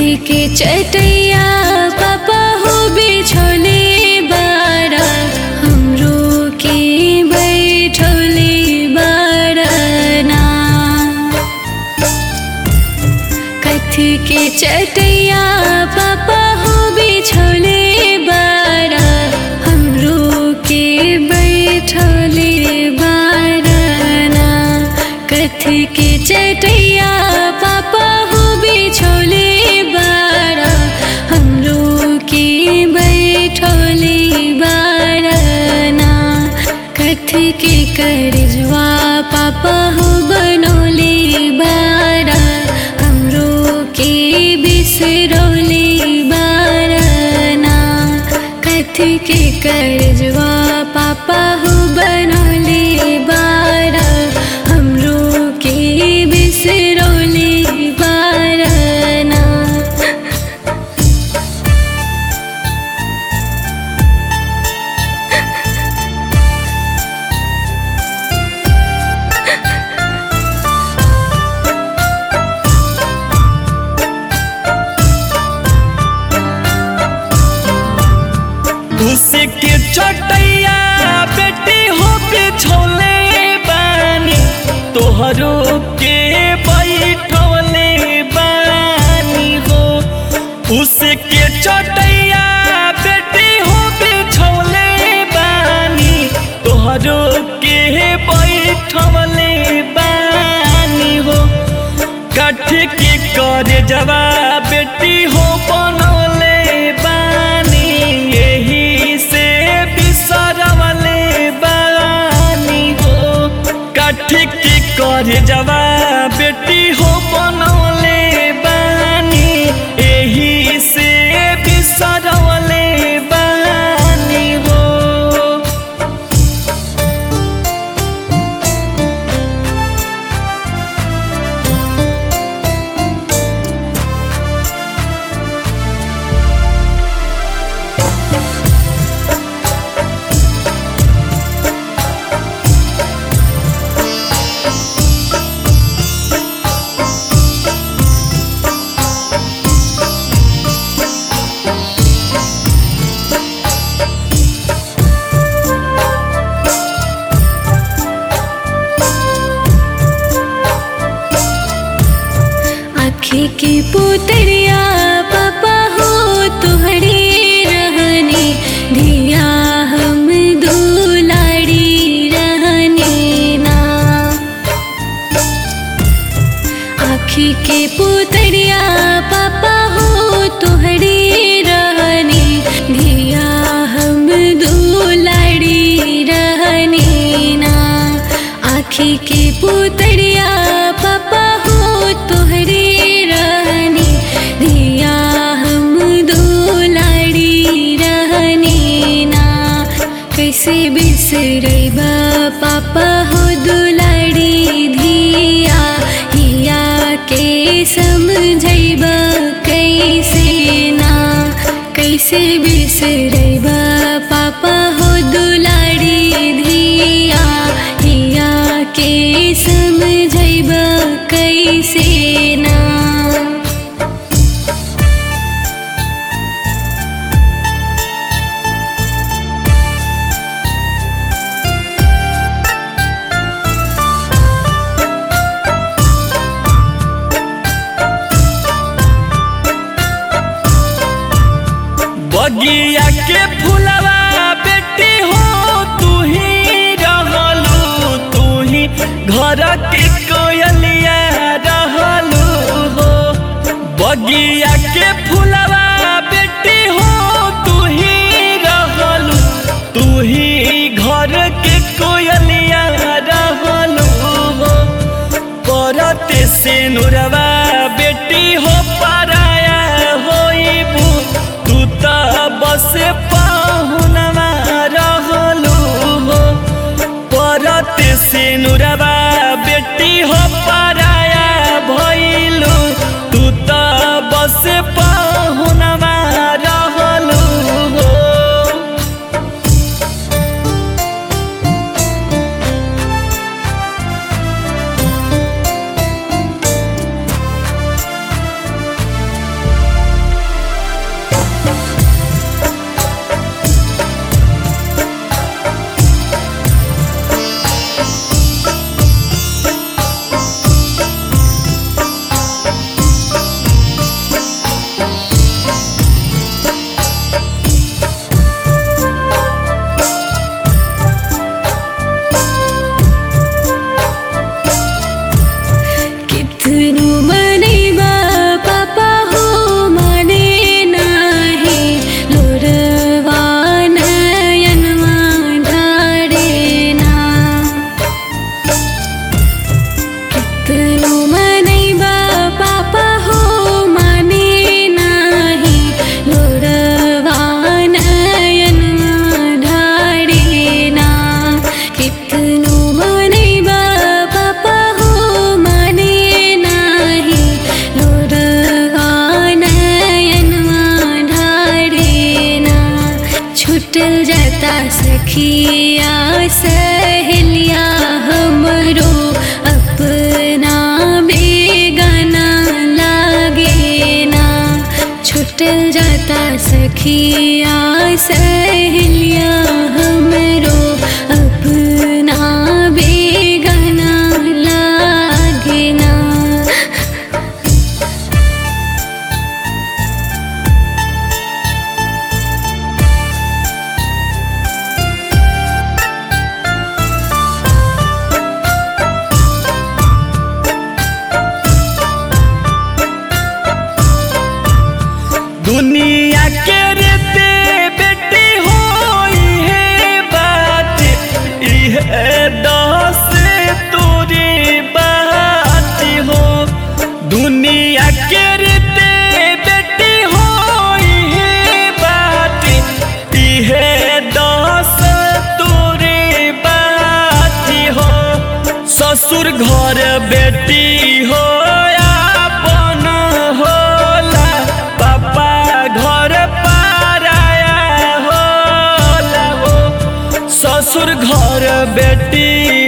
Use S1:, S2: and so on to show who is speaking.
S1: कथी के चटैया पापा हो बिछोले बारा हमरो के बैठोले बारना कथी के चटैया पापा हो बिछोले बारा हमरो के बैठोले बारना कथी के चटैया पापा हो बिछोले बारा हमरो के बैठोले बारना कथी के करजवा पापा हो बनोले बारा हमरो के बिसरोले बारना कथी के करजवा पापा हो बनोले बारा हमरो के बिसरोले बारना
S2: उसके चटैया बेटी हो बिछोले बानी तोहरो के बैठोले बानी हो उसके चटैया बेटी हो बिछोले बानी तोहरो के बैठोले बानी हो कठ के कर जवा बेटी हो बनौले बानी यही से बिसरवले बानी हो कठ के कर जवा बेटी हो बनौले बानी यही से बिसरवले बानी हो
S1: आँखी की पुतरिया पापा हो तुहरे रहने धिया हम दुलाड़ी रहने ना आँखी के पुतरिया पापा हो तुहरे रहने धिया हम दुलाड़ी रहने ना आँखी के पुतरिया पापा हो तुहरे रहने धिया हम दुलाड़ी रहने ना कैसे बिसरबा पापा हो दुलाड़ी धिया हिया के समझैबा कैसे ना कैसे बिसरबा पापा हो दुलाड़ी धिया हिया के समझैबा कैसे ना
S2: बगिया के फुलवा बेटी हो तू ही रहलू तू ही घर के कोयलिया रहलू हो बगिया के फुलवा बेटी हो तू ही रहलू तू ही घर के कोयलिया रहलू हो करते से नुरवा बेटी हो पराया होइबू तू त बस पाहुनवा रहलू हो परते से नुरवा बेटी हो पराया भइलू तू त बस पाहुनवा रहलू हो
S1: सखिया सहेलिया हमरो अपना बेगाना लागे ना छुटल जाता सखिया सहेलिया हमरो अपना बेगाना लागे ना
S2: दुनिया के रेते बेटी हो इहे बात इहे दस तोरी बात हो दुनिया के रेते बेटी हो इहे बात इहे दस तोरी बात हो ससुर घर बेटी हो आपन होला पापा घर पाराया होला हो ससुर घर बेटी